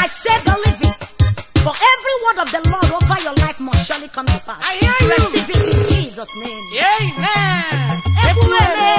I say believe it. For every word of the Lord over your life must surely come to pass. I hear you. Receive it in Jesus' name. Amen. Ekwueme.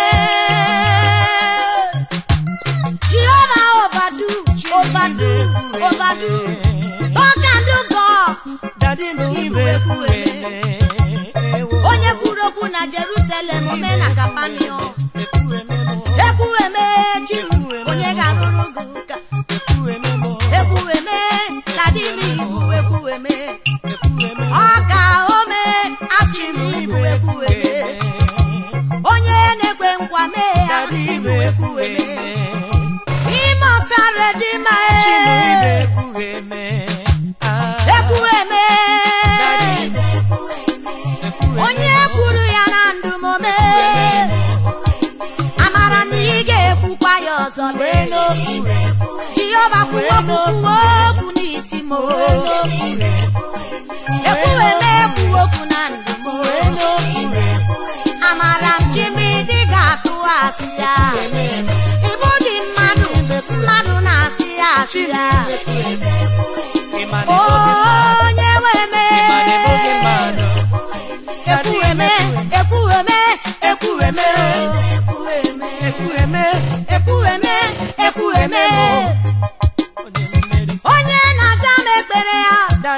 Jehovah overdo, overdo, overdo. God can do God. Daddy m ibe ekwueme. Ewo. Onye kwuru okwu na Jerusalem ome na Kapanio. Ekwueme m. Ekwueme chi m, onye ga-arụrụ gị ụka. Ekwueme m. Ekwueme na di m ibu ekwueme. Ekwueme m. Ọ ka ome asị m ibu ekwueme. Onye na-ekwe nkwa mee ya Daddy ibu ibe ekwueme. ekwueme. Ime ọtara dị ma Chimu ibe e. ekwueme. Ah. Ekwueme. Daddy ibe ekwueme. Onye kwuru ya na ndụ m ome. Amara m na ị ga-ekwukwa ya ọzọ lee n'okwu. Jehova kwuo okwu kwuo okwu n'isi m. Ekwueme ekwu okwu na ndụ m. Amara m Chimidi ga-atụ asị ya. Ị bụghị mmadụ, mmadụ na-asị ya asị ya. Onye weme. Ekwueme, ekwueme, ekwueme, ekwueme, ekwueme, ekwueme. Onye na-aza m ekpere ya.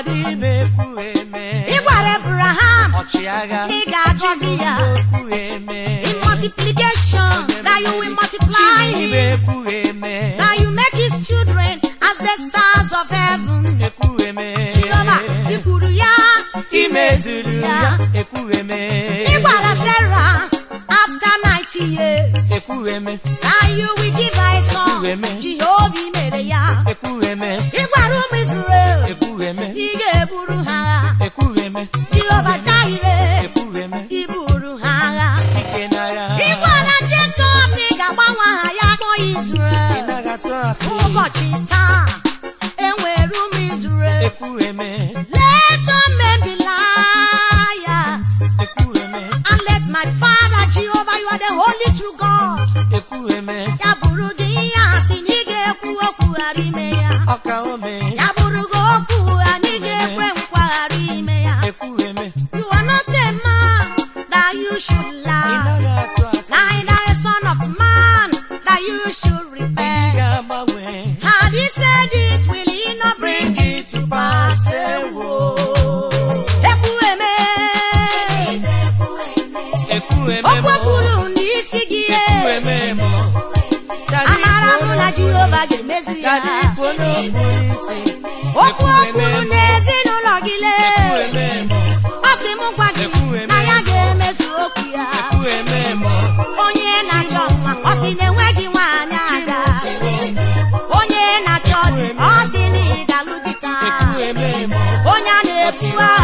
Ị gwara Abraham na ị ga-agọzi ya. In multiplication, that you will multiply him. That you make his children as the stars of heaven. Jehova, ị kwuru ya, ị mezuru ya. Ị gwara Sarah after 90 years. Ekwueme, That you will give her a son. Amen. Jehova ị mere ya. ekwueme, Ị gwara ụmụ Israel, ekwueme, ị ga-eburu ha agha. ekwueme, Jehova Jireh, ekwueme, ị buru ha agha. ike n'agha. Ị gwara Jacob na ị ga-agbanwe aha ya kpọọ Ị Israel. naghị atụ asị. Ụbọchị taa, enwere ụmụ Israel. Ekwueme, Let all men be liars. ekwueme, And let my Father Jehovah, you are the holy true God. ekwueme, Ya bụrụ gị ihe asị na ị ga-ekwu okwu ghara ime ya. ọka ome, Ya bụrụ gị okwu anyị ga-ekwe nkwa ghara ime ya. ekwueme, You are not a man that you should ị lie. naghị atụ asị. Neither a son of man that you should Ị repent. ga-agbanwe, Had he said it, will he not bring bring it it to to pass? pass. Ewo. Ekwueme. Ekwueme Okwu mo, kwuru n'isi gị. ekwueme mo. Daddy Amara m kwuo na n'okpuru Jehova isi. ga-emezu ya. Daddy kwuo n'okpuru isi. Okwu o Ekwueme kwuru mo, n'ezinụlọ gị lee. ekwueme mo, Ọ sị m gwa gị Ekwueme. na ya ga-emezu okwu ya. ekwueme mo. Onye na-achọ nwa, ọ sị na enweghị nwaanyị aga. Onye na-achọ di, ọ sị na ị ga-alụ di taa. Ekwueme mo, Onye a na-etu